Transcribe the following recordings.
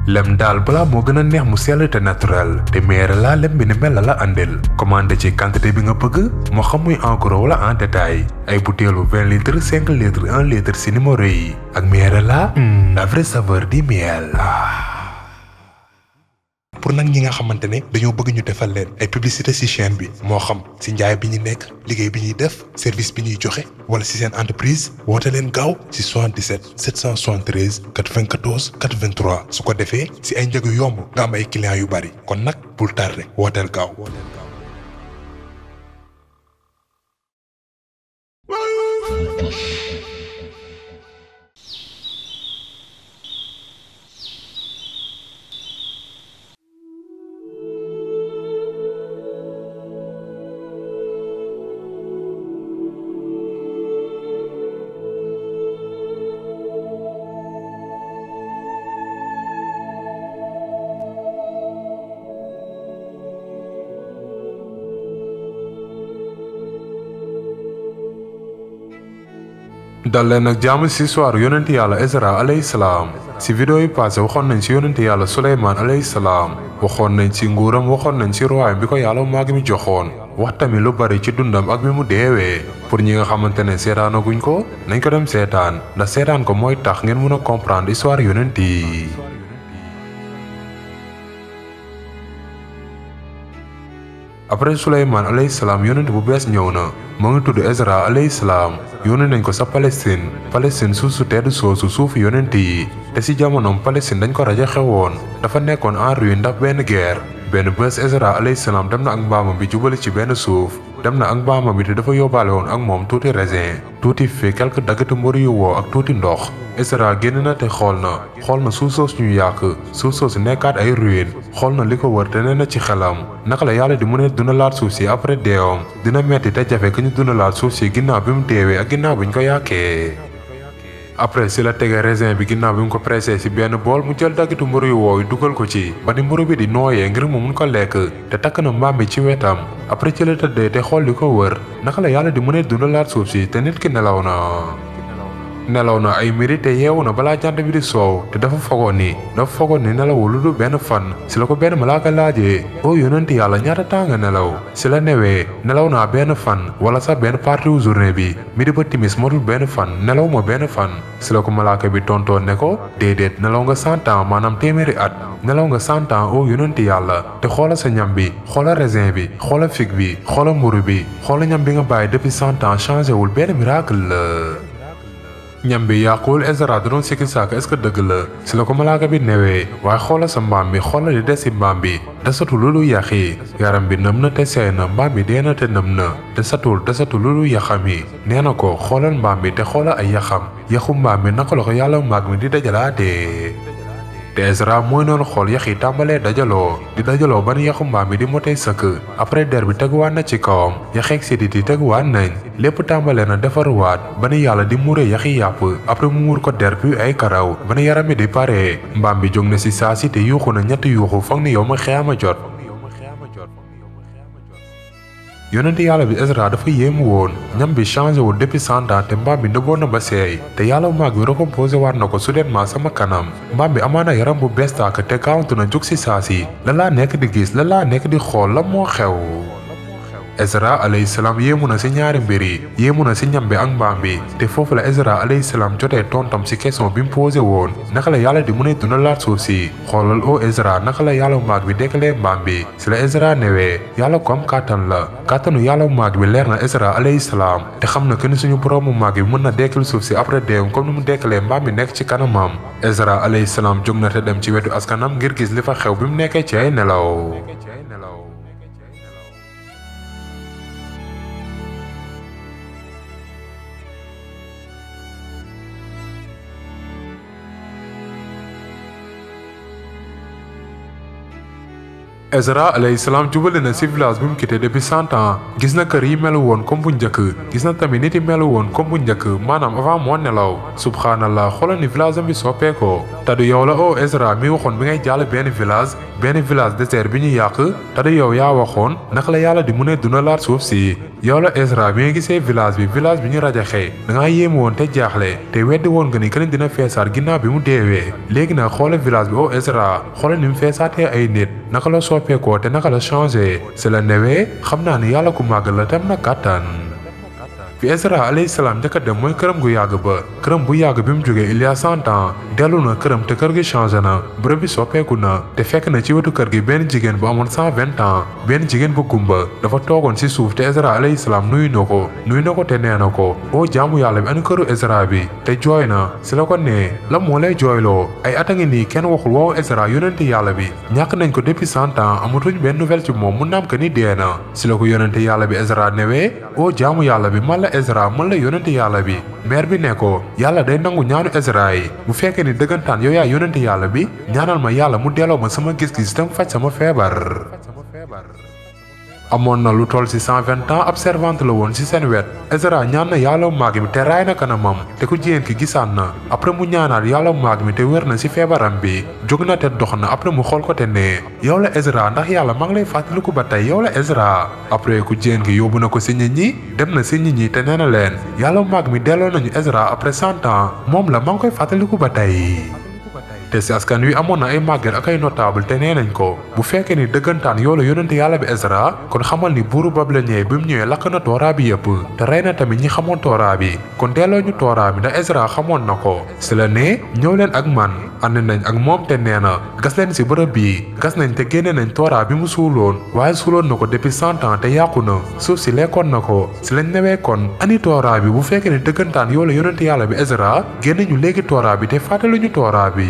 lem daal balaa moo gën a neex mu sell te naturel te meere laa lem bi ni mel la la andil commandé ci quantité bi nga bëgg moo xam muy en gros wala en détail ay butéelu 20 litres 5 litres 1 litre si numéro yi ak meere laa la vraie saveur du miel pour nag ñi nga xamante ne dañoo bëgg ñu defal leen ay publicité ci chaîne bi moo xam ci njaay bi ñu nekk liggéey bi ñuy def service bi ñuy joxe wala ci seen entreprise woote leen gaaw ci 77 773 94 83 su ko defee ci ay njëg yu yomb nga am ay clients yu bari kon nag bul tardé wooteel gaaw. dal leen ak jàmm ci histoire yonent yàlla Ezra alayhi salaam ci vidéo yi passé waxoon nañ ci yonent yàlla Suleymaan alayhi salaam waxoon nañ ci nguuram waxoon nañ ci royaume bi ko yàlla maag mi joxoon wax tamit lu bari ci dundam ak bi mu deewee pour ñi nga xamante ne seetaanaguñ ko nañ ko dem seetaan ndax seetaan ko mooy tax ngeen mën a comprendre histoire yonent yi après Suleymaan alayhi salaam yonent bu bees ñëw na moo ngi tudd Ezra alayhi salaam yónni nañ ko sa Palestine Palestine suuf su tedd soosu suufu yonent yi te ci jamonoom Palestine dañ ko rajo xewoon dafa nekkoon en ruine ndax benn guerre benn bés Ezra alayhi salaam dem na ak mbaamam bi jubali ci benn suuf dem na ak mbaamam bi te dafa yóbbaale woon ak moom tuuti raisin tuuti fi quelque daggati mburu yu woo ak tuuti ndox Ezra génn na te xool na xool na suuf soosu ñu yàq suuf soosu nekkaat ay ruine xool na li ko wër te nee na ci xelam naka la yàlla di mu ne duna laat suuf si après deewam dina metti te jafe que ñu duna laat suuf si ginnaaw bi mu deewee ak ginnaaw bi ñu ko yàqee. après si la tege raisin bi ginnaaw bi mu ko pressé si benn bool mu jël daggitu mburu yu woow dugal ko ci ba ni mburu bi di nooyee ngir mu mun ko lekk te takk na mbaam bi ci wetam après ci la tëddee te xool li ko wër naka la yàlla di mu ne duna laat suuf si te nit ki nelaw na. nelaw na ay miri te yeewu na balaa jant bi di soow te dafa fogoon ni dafa fogoon ni nelawul lu dul benn fan si la ko benn malaaka laajee oo yonent yàlla ñaata temps nga nelaw si la newee nelaw naa benn fan wala sax benn partie wu journée bi midi ba timis motul benn fan nelaw ma benn fan si la ko malaaka bi tontoon ne ko déedéet nelaw nga cent ans maanaam téeméeri at nelaw nga cent ans oo yonent yàlla te xoola sa ñam bi xoola raisin bi xoola fig bi xoola mburu bi xoola ñam bi nga bàyyi depuis cent ans changé wul benn miracle la ñam bi yàquwul Ezra da doon sikki saak est-ce que dëgg la si la ko malaaka bi newee waaye xoola sa mbaam bi xoola li des si mbaam bi desatu lu lu yaxi yaram bi nëm na te seey na mbaam bi dee na te nëm na desatul desatu lu lu yaxam yi nee na ko xoolal mbaam bi te xoola ay yaxam yaxu mbaam bi naka la ko yàlla maag mi di dajalaatee te Ezra mooy noonu xool yax yi tàmbalee dajaloo di dajaloo ba ni yaxu mbaam bi di motee sëkk après der bi teguwaat na ci kawam yaxeeg sidit yi teguwaat nañ lépp tàmbalee na defaruwaat ba ni yàlla di muuree yax yi yàpp après mu muur ko der bi ay karaw ba ni yaram bi di paree mbaam bi jóg na si saa si te yuuxu na ñetti yuuxu foog ni yow ma xeama jot yonent yàlla bi Ezra dafa yéemu woon ñam bi changé wul depuis cent ans te mbaam bi nëbboon na ba seey te yàlla maag bi recomposé waat na ko soudainement sama kanam mbaam bi amaana yaram bu bees tàkk te gaawantu na jóg si saa si la laa nekk di gis la laa nekk di xool la moo xew Ezra alayhi salaam yéemu na si ñaari mbir yi yéemu na si ñam bi ak mbaam bi te foofu la Ezra alayhi salaam jotee tontam si question bi mu posé woon naka la yàlla di mu ne duna laat suuf si xoolal o Ezra naka la yàlla maag bi dekkalee mbaam bi si la Ezra newee yàlla ko am kàttan la kàttanu yàlla maag bi leer na Ezra alayhi salaam te xam na que ni suñu boroomu maag bi mën na dekkal suuf si après deewam comme ni mu dekkalee mbaam bi nekk ci kanamam Ezra alayhi salaam jóg na te dem ci wetu askanam ngir gis li fa xew bi mu nekkee ci ay nelaw Ezra alayhi salaam jubale na ci village bi mu quitté depuis cent ans gis na kër yi melu woon comme bu njëkk gis na tamit nit yi melu woon comme bu njëkk maanaam avant moo nelaw subhanallah xoolal ni village am bi soppeekoo te du yow la o Ezra mi waxoon bi ngay jàll benn village benn village désert bi ñu yàq te du yow yaa waxoon naka la yàlla di mu ne duna laat suuf si yow la Ezra bi nga gisee village bi village bi ñu rajaxee da ngaa yéemu woon te jaaxle te weddi woon nga ni keneen dina feesaat ginnaaw bi mu deewee léegi nag xoole village bi o Ezra xoole ni mu feesaatee ay nit naka la soppeekoo te naka la changé si la newee xam naa ni yàlla ku màgg la tam na kàttan fi Ezra alayhi salaam njëkk a dem mooy këram gu yàgg ba këram bu yàgg bi mu jógee il y a cent ans dellu na këram te kër gi changé na bërëb bi soppeeku na te fekk na ci wetu kër gi benn jigéen bu amoon cent vingt ans benn jigéen bu gumba dafa toogoon si suuf te Ezra alayhi salaam nuyu na ko nuyu na ko te nee na ko oo jaamu yàlla bi anu këru Ezra bi te jooy na si la ko nee la moo lay jooyloo ay at a ngi nii kenn waxul woowu Ezra yonente yàlla bi ñàkk nañ ko depuis cent ans amatuñ benn nouvelle ci moom mu naam que ni dee na si la ko yonente yàlla bi Ezra newee oo jaamu yàlla bi man la Ezra man la yonente yàlla bi maire bi ne ko yàlla day nangu ñaanu Ezra yi bu fekkee ni dëggantaan yow yaa yonente yàlla bi ñaanal ma yàlla mu delloo ma sama gis-gis tam faj sama feebar amoon na lu toll ci cent vingt ans ab servante la woon ci seen wet Ezra ñaan na yàlla maag mi te raay na kanamam te ku jigéen ki gisaan na après mu ñaanaat yàlla maag mi te wér na ci feebaram bi jóg na te dox na après mu xool ko te ne yow la Ezra ndax yàlla maa ngi lay fàttaliku ba tey yow la Ezra après ku jigéen ki yóbbu na ko ci nit ñi dem na ci nit ñi te nee na leen yàlla maag mi delloo nañu Ezra après cent ans moom la maa ngi koy fàttaliku ba tey. te si askan wi amoon na ay màgget ak ay notable te nee nañ ko bu fekkee ni dëggantaan yoo la yonente yàlla bi Ezra kon xamal ni buuru Babilonien bi mu ñëwee lakk na tooraa bi yëpp te rey na tamit ñi xamoon tooraa bi kon delloo ñu tooraa bi ndax Ezra xamoon na ko si la ne ñëw leen ak man ànd nañ ak moom te nee na gas leen si bërëb bii gas nañ te génne nañ tooraa bi mu suuloon waaye suuloon na ko depuis cent ans te yàqu na suuf si lekkoon na ko si lañ newee kon ani tooraa bi bu fekkee ni dëggantaan yoo la yonente yàlla bi Ezra génne ñu léegi tooraa bi te fàttali ñu tooraa bi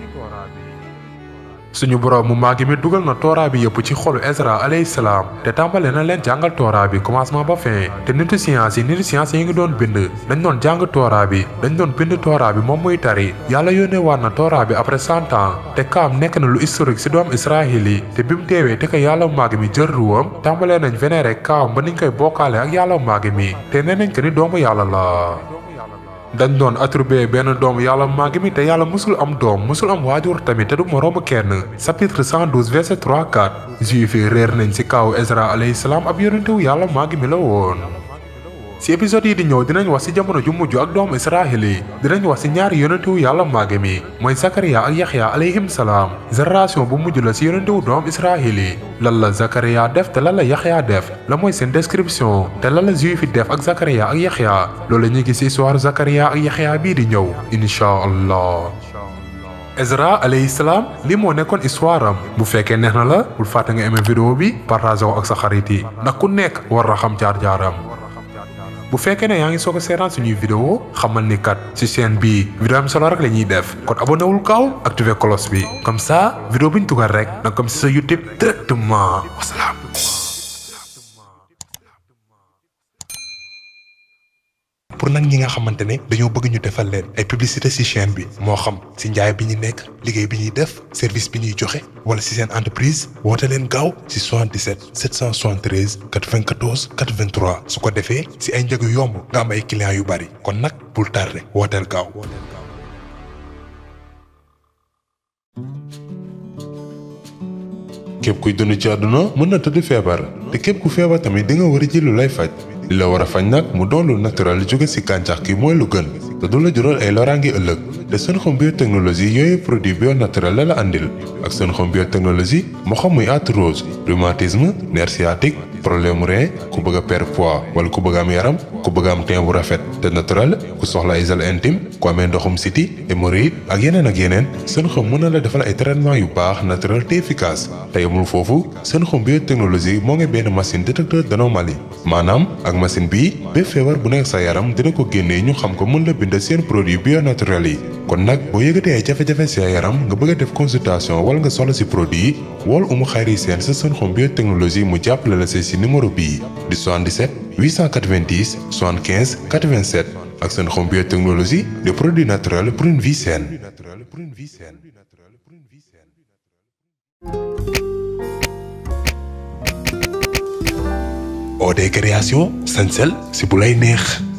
suñu borom mu màgg mi dugal na tooraa bi yëpp ci xolu Ezra alayhi salaam te tàmbale na leen jàngal tooraa bi commencement ba fin te nitu science yi nitu science yi ngi doon bind dañ doon jàng tooraa bi dañ doon bind tooraa bi moom muy tari yàlla yónnee waat na tooraa bi après cent ans te kaam nekk na lu historique ci doom Israël yi te bi mu deewee te ko yàlla màgg mi jël ruwam tàmbalee nañ vénéré kaam ba niñ koy bokkaale ak yàlla màgg mi te nee nañ ko ni doomu yàlla la dañ doon attribué benn doomu yàlla màgg mi te yàlla musul am doom musul am waajur tamit te du moroomu kenn chapitre 112 verset 3 4 juif yi réer nañ ci kaw Ezra alayhi salaam ab yonentewu yàlla màgg mi la woon ci épisode yi di ñëw dinañ wax ci jamono ju mujj ak doomu Israël yi dinañ wax ci ñaari yonentewu yàlla màgg mi mooy Zakariya ak Yaxya alayhim salaam génération bu mujj la ci yonentewu doomu Israël yi lan la Zakariya def te lan la Yaxya def la mooy seen description te lan la juif yi def ak Zakariya ak Yaxya loolu la ñuy gis ci histoire Zakariya ak Yaxya bii di ñëw incha allah. Ezra alayhi salaam li moo nekkoon histoire am bu fekkee neex na la bul fàtte nga aimé vidéo bi partagé ko ak sa xarit yi ndax ku nekk war na xam jaar-jaaram. bu fekkee ne yaa ngi soog a seetaan suñuy vidéo xamal ni kat ci chaîne bii vidéo am solo rek la ñuy def kon abonné wul gaaw activé cloche bi comme ça vidéo bu ñu dugal rek danga comme ci sa YouTube directement wasalaam. pour nag ñi nga xamante ne dañoo bëgg ñu defal leen ay publicité ci chaîne bi moo xam ci njaay bi ñu nekk liggéey bi ñuy def service bi ñuy joxe wala ci seen entreprise woote leen gaaw ci 77 773 94 83 su ko defee ci ay njëg yu yomb nga am ay clients yu bari kon nag bul tardé wooteel gaaw. képp kuy dund ci àdduna mën na tëdd feebar te képp ku feebar tamit di nga war a ji lu lay faj. li la war a faj nag mu doon lu naturel jóge ci gàncax gi mooy lu gën te du la jural ay loraange ëllëg te Senxom biotechnologie yooyu produit bio naturel la la andil ak Senxom biotechnologie moo xam muy arthrose rhumatisme nerf sciatique problème mu rein ku bëgg a perdre poids wala ku bëgg am yaram ku bëgg am teint bu rafet te naturel ku soxla ay gel intime ku amee ndoxum siti hémorroïde ak yeneen ak yeneen Senxom mën na la defal ay traitement yu baax naturel te efficace te yemul foofu Senxom biotechnologie moo ngi benn machine détecteur d'anomalie maanaam ak machine bii bépp feebar bu nekk sa yaram dina ko génnee ñu xam ko mën la bind seen produit bio naturel yi kon nag boo yëgatee ay jafe-jafe sa yaram nga bëgg a def consultation wala nga soxla si produit yi wool umu xayri seen sa Senxom biotechnologie mu jàppale la si numéro bii di 77 890 75 87 ak Senxom biotechnologie des produits naturels pour une vie saine. OD création sañsel si bu lay neex